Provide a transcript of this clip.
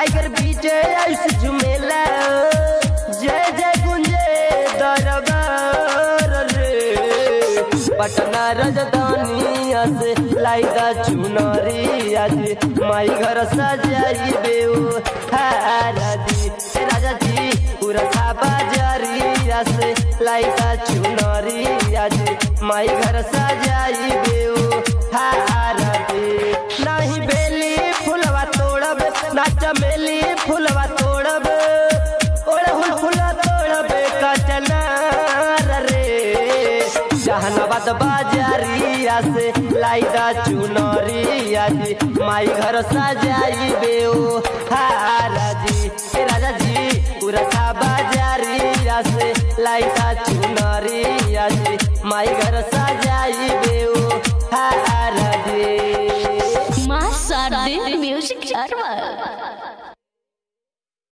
tiger विजय ऐसे झुमेला जय जय गुंजे दरबार रे पटना राजधानी से लाइदा चुनरी आज माई घर सजाई बेऊ हारा दी राजा जी पूरा बाजारी से लाइदा चुनरी आज माई घर सजाई बेऊ हारा दी नाही बेली फुलवा तोड़ब ना चमेली फुलवा तोड़ब ओढ़ फुला तोड़ब कचनार रे जहानाबाद बाजारिया से लाइदा चुनरी आज माई घर सजाई बेओ हारा जी ए राजा जी पूरा था बाजारिया से लाइदा चुनरी आज माई घर सजाई बेओ हारा जी माँ शारदे म्यूजिक सर्वर